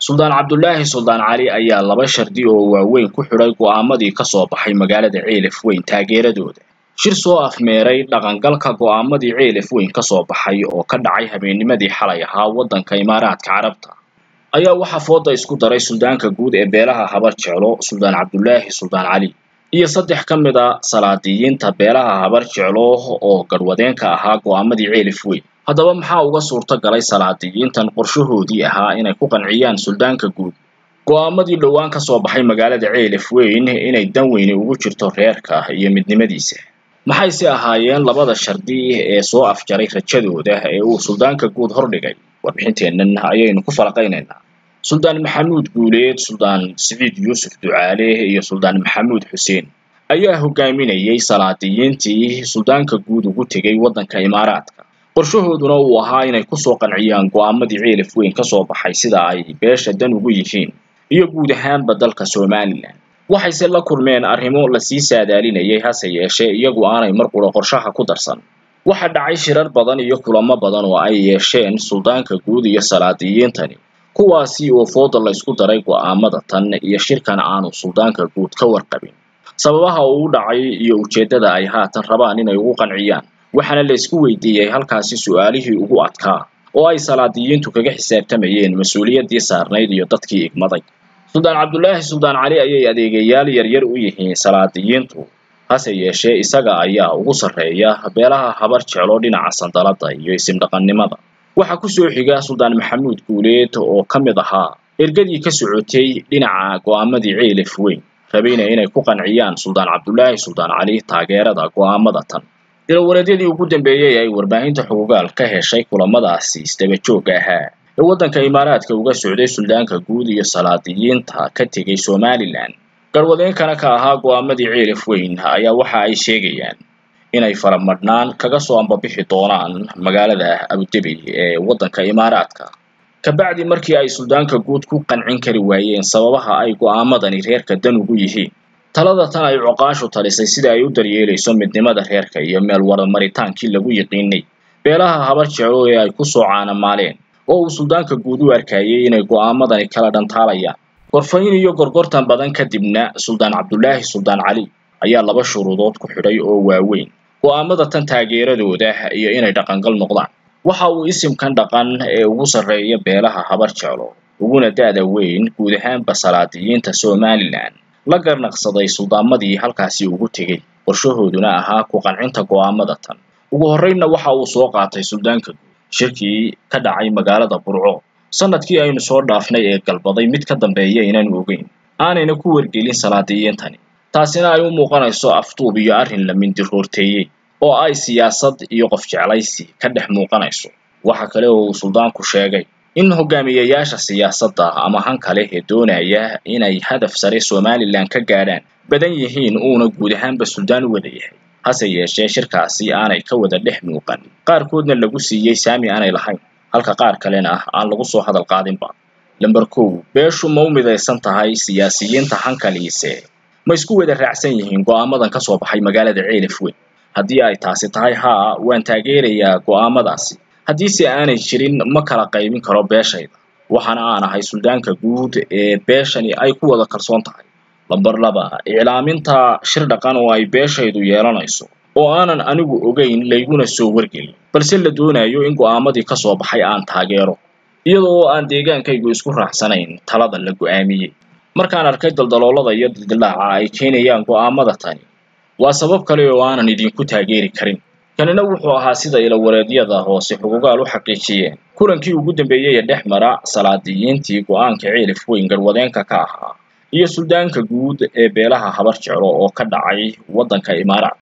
suldaan cabdulaahi suldaan cali ayaa laba shardi oo waaweyn ku xidhay go'aamadii ka soo baxay magaalada ceelaf weyn taageeradooda shir soo afmeeray dhaqangalka go'aamadii ceelaf weyn ka soo baxay oo ka dhacay habeennimadii xalay ahaa waddanka imaaraadka carabta ayaa waxaa fooda isku daray suldaanka guud ee beelaha habar jeclo suldaan cabdulaahi suldaan cali iyo saddex ka mid a salaadiyiinta beelaha habar jeclo oo garwadeenka ahaa go'aamadii ceelaf weyn haddaba maxaa uga suurto galay salaadiyiintan qorshahoodii ahaa inay ku qanciyaan suldaanka guud go'aamadii dhowaan ka soo baxay magaalada ceelaf weyn inay dan weyni ugu jirto reerka iyo midnimadiisa maxayse ahaayeen labada shardi ee soo afjaray rajadooda ee uu suldaanka guud hordhigay warbixinteennan ayaynu ku falaqaynaynaa suldaan maxamuud guuleed suldaan siciid yuusuf ducaale iyo suldaan maxamuud xuseen ayaa hogaaminayay salaadiyiintii suldaanka guud ugu tegay waddanka imaaraadka qorshahooduna uu ahaa inay kusoo qanciyaan go'aamadii ceelaf weyn ka soo baxay sida ay beesha dan ugu yihiin iyo guud ahaanba dalka somalilan waxayse la kulmeen arrimo lasii saadaalinayay hase yeeshee iyagu aanay mar qura qorshaha ku darsan waxaa dhacay shirar badan iyo kulamo badan oo ay yeesheen suldaanka guud iyo salaadiyiintani kuwaasi oo fooda laysku daray go'aamada tan iyo shirkan aanu suldaanka guud ka warqabin sababaha uu u dhacay iyo ujeeddada ay haatan rabaan inay ugu qanciyaan waxaana la isku weydiiyey halkaasi su'aalihii ugu adkaa oo ay salaadiyiintu kaga xisaabtamayeen mas-uuliyaddii saarnayd iyo dadkii igmaday suldaan cabdulaahi suldaan cali ayay adeegayaal yaryar u yihiin salaadiyiintu hase yeeshee isaga ayaa ugu sarreeya beelaha habar jeclo dhinaca sandalada iyo isimdhaqannimada waxaa ku soo xiga suldaan maxamuud guuleed oo ka mid ahaa ergadii ka socotay dhinaca go'aamadii ceelaf weyn rabayna inay ku qanciyaan suldaan cabdulaahi suldaan cali taageerada go'aamada tan ilawareedyadii ugu dambeeyey ay warbaahinta xugugaal ka heshay kulamadaasi isdaba joogga ahaa ee waddanka imaaraadka uga socday suldaanka guud iyo salaadiyiinta ka tegay somalilan garwadeenkana ka ahaa go'aamadii ceelaf weyn ayaa waxa ay sheegayaan inay faramadhnaan kaga soo ambabixi doonaan magaalada abudabi ee waddanka imaaraadka kabacdi markii ay suldaanka guud ku qancin kari waayeen sababaha ay go'aamadani reerka dan ugu yihiin talada tan ay coqaashu talisay sida ay u daryeelayso midnimada reerka iyo meel waramaritaankii lagu yiqiinay beelaha habar jeclo ee ay ku soo caanamaaleen oo uu suldaanka guud u arkayay inay go'aamadani kala dhantaalayaan gorfayn iyo gorgortan badan kadibna suldaan cabdulaahi suldaan cali ayaa laba shuruudood ku xidhay oo waaweyn go'aamada tan taageeradooda iyo inay dhaqangal noqdaan waxa uu isimkan dhaqan ee ugu sarreeya beelaha habar jeclo uguna da'da weyn guud ahaanba salaadiyiinta somalilan la garnaqsaday suldaamadii halkaasi ugu tegey qorshahooduna ahaa ku qancinta go'aamada tan ugu horreynna waxa uu soo qaatay suldaanka guud shirkii ka dhacay magaalada burco sanadkii aynu soo dhaafnay ee galbaday mid ka dambeeya inaanu ogeyn aanayna ku wargelin salaadiyiintani taasina ay u muuqanayso afduub iyo arrin la mindiroorteeyey oo ay siyaasad iyo qof jeclaysi ka dhex muuqanayso waxa kale oo uu suldaanku sheegay in hogaamiyayaasha siyaasadda ama hanka leh ee doonaya inay hadaf sare somalilan ka gaadhaan badan yihiin uuna guud ahaanba suldaan u wada yahay hase yeeshee shirkaasi aanay ka wada dhex muuqan qaarkoodna lagu siiyey saami aanay lahayn halka qaar kalena aan lagu soo hadal qaadinba lamber kow beeshu ma u midaysan tahay siyaasiyiinta hankaliise ma isku wada raacsan yihiin go'aamadan ka soo baxay magaalada ceelaf weyn haddii ay taasi tahay haa waan taageerayaa go'aamadaasi haddiise aanay jirin ma kala qaybin karo beeshayda waxaana aan ahay suldaanka guud ee beeshani ay ku wada kalsoon tahay lamber laba iclaaminta shir dhaqan oo ay beeshaydu yeelanayso oo aanan anigu ogeyn layguna soo wargelin balse la doonayo in go'aamadii ka soo baxay aan taageero iyada oo aan deegaankaygu isku raacsanayn talada la go'aamiyey markaan arkay daldaloolada iyo dildilaaca ay keenayaan go'aamada tani waa sabab kale oo aanan idinku taageeri karin kanina wuxuu ahaa sida ilawareedyada hoose xugugaal u xaqiijiyeen kulankii ugu dambeeyey ee dhex mara salaadiyiintii go'aanka ceelif weyn garwadeenka ka ahaa iyo suldaanka guud ee beelaha habar jeclo oo ka dhacay waddanka imaaraat